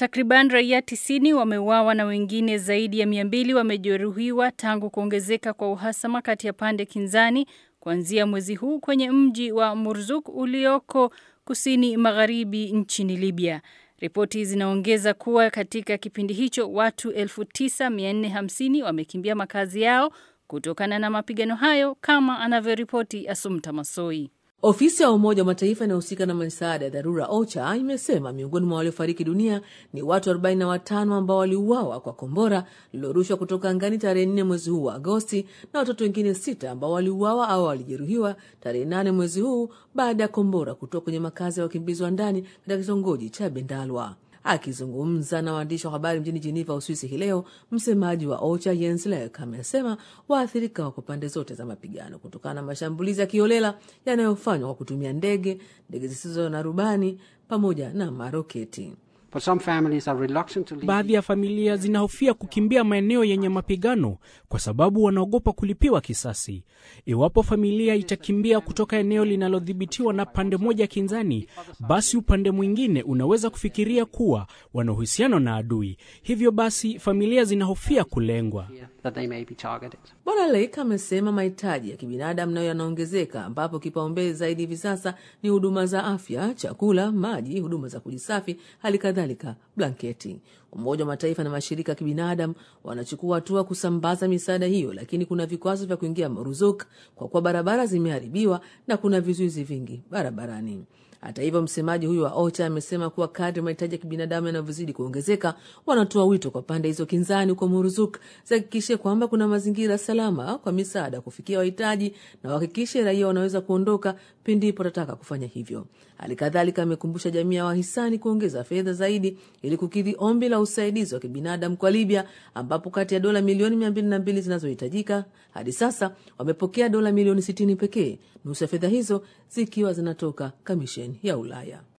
Takriban raia tisini wameuawa na wengine zaidi ya mia mbili wamejeruhiwa tangu kuongezeka kwa uhasama kati ya pande kinzani kuanzia mwezi huu kwenye mji wa Murzuk ulioko kusini magharibi nchini Libya. Ripoti zinaongeza kuwa katika kipindi hicho watu 9450 wamekimbia makazi yao kutokana na mapigano hayo kama anavyoripoti Asumta Masoi. Ofisi ya Umoja wa Mataifa inayohusika na misaada ya dharura OCHA imesema miongoni mwa waliofariki dunia ni watu 45 ambao waliuawa kwa kombora lililorushwa kutoka angani tarehe 4 mwezi huu wa Agosti na watoto wengine sita ambao waliuawa au walijeruhiwa tarehe 8 mwezi huu baada ya kombora kutoka kwenye makazi ya wakimbizi wa ndani katika kitongoji cha Bendalwa. Akizungumza na waandishi wa habari mjini Jeneva, Uswisi hii leo, msemaji wa OCHA Jens Lek amesema waathirika wako pande zote za mapigano kutokana na mashambulizi ya kiolela yanayofanywa kwa kutumia ndege, ndege zisizo na rubani pamoja na maroketi. Baadhi ya familia zinahofia kukimbia maeneo yenye mapigano kwa sababu wanaogopa kulipiwa kisasi. Iwapo familia itakimbia kutoka eneo linalodhibitiwa na pande moja kinzani, basi upande mwingine unaweza kufikiria kuwa wana uhusiano na adui. Hivyo basi familia zinahofia kulengwa. Bwana Lake amesema mahitaji ya kibinadamu nayo yanaongezeka, ambapo kipaumbele zaidi hivi sasa ni huduma za afya, chakula, maji, huduma za kujisafi, hali kadhalika blanketi. Umoja wa Mataifa na mashirika ya kibinadamu wanachukua hatua kusambaza misaada hiyo, lakini kuna vikwazo vya kuingia Maruzuk kwa kuwa barabara zimeharibiwa na kuna vizuizi vingi barabarani. Hata hivyo, msemaji huyo wa OCHA amesema kuwa kadri mahitaji ya kibinadamu yanavyozidi kuongezeka, wanatoa wito kwa pande hizo kinzani huko Muruzuk zihakikishe kwamba kuna mazingira salama kwa misaada kufikia wahitaji na wahakikishe raia wanaweza kuondoka pindipo watataka kufanya hivyo. Hali kadhalika amekumbusha jamii ya wahisani kuongeza fedha zaidi ili kukidhi ombi la usaidizi wa kibinadamu kwa Libya, ambapo kati ya dola milioni mia mbili na mbili zinazohitajika hadi sasa wamepokea dola milioni sitini pekee, nusu ya fedha hizo zikiwa zinatoka kamisheni ya Ulaya.